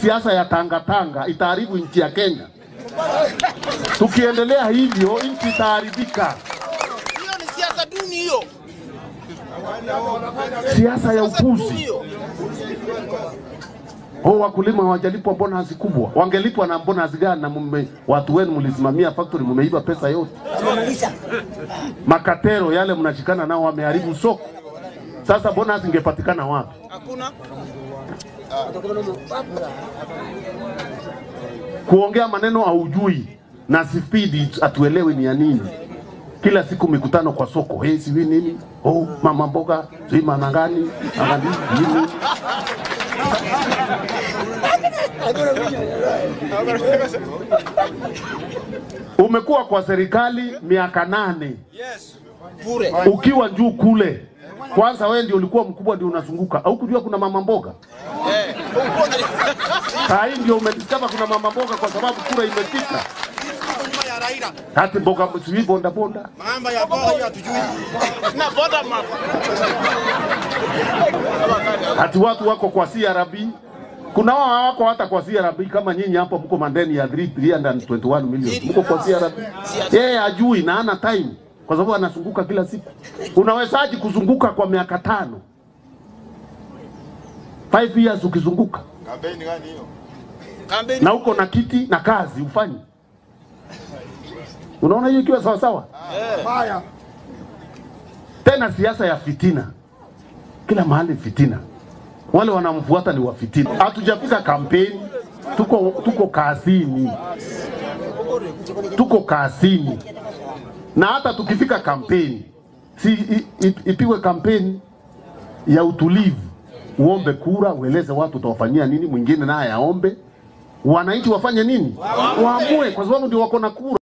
siasa ya tangatanga itaharibu nchi ya Kenya. Tukiendelea hivyo, nchi itaharibika. Hiyo ni siasa duni hiyo. Siasa ya Siasa duni upuzi. hiyo. Oh, wakulima hawajalipwa bonus kubwa. Wangelipwa na bonus gani? Na mume, watu wenu mlisimamia factory, mmeiba pesa yote. Makatero yale mnashikana nao wameharibu soko. Sasa bonus ingepatikana wapi? Hakuna. Kuongea maneno haujui na spidi atuelewi ni ya nini. Kila siku mikutano kwa soko, hey, sijui nini, oh, mama mboga, sijui mama gani, mama nini. Umekuwa kwa serikali miaka nane Yes. Bure. ukiwa juu kule. Kwanza wewe ndio ulikuwa mkubwa, ndio unazunguka, au kujua kuna mama mboga. Eh. Saa hii ndio umediscover kuna mama mboga kwa sababu kura imepita. Nyuma ya Raila. Hati mboga sijui bonda bonda. Mambo ya bora hiyo hatujui. Na boda map. Hati watu wako kwa CRB. Kuna wao hawako hata kwa CRB kama nyinyi hapo mko mandeni ya 3 321 million. Mko kwa CRB. Yeye hajui na hana time kwa sababu anazunguka kila siku. Unawezaje kuzunguka kwa miaka tano? 5 years ukizunguka Kampeni gani hiyo? Kampeni. na uko na kiti na kazi ufanye. Unaona hiyo ikiwa sawa sawa? Tena siasa ya fitina, kila mahali fitina, wale wanamfuata ni wa fitina. Hatujafika kampeni, tuko tuko kazini, tuko kazini, na hata tukifika kampeni si i- i- ipigwe kampeni ya utulivu, uombe kura, ueleze watu utawafanyia nini, mwingine naye aombe, wananchi wafanye nini, waamue, kwa sababu ndio wako na kura.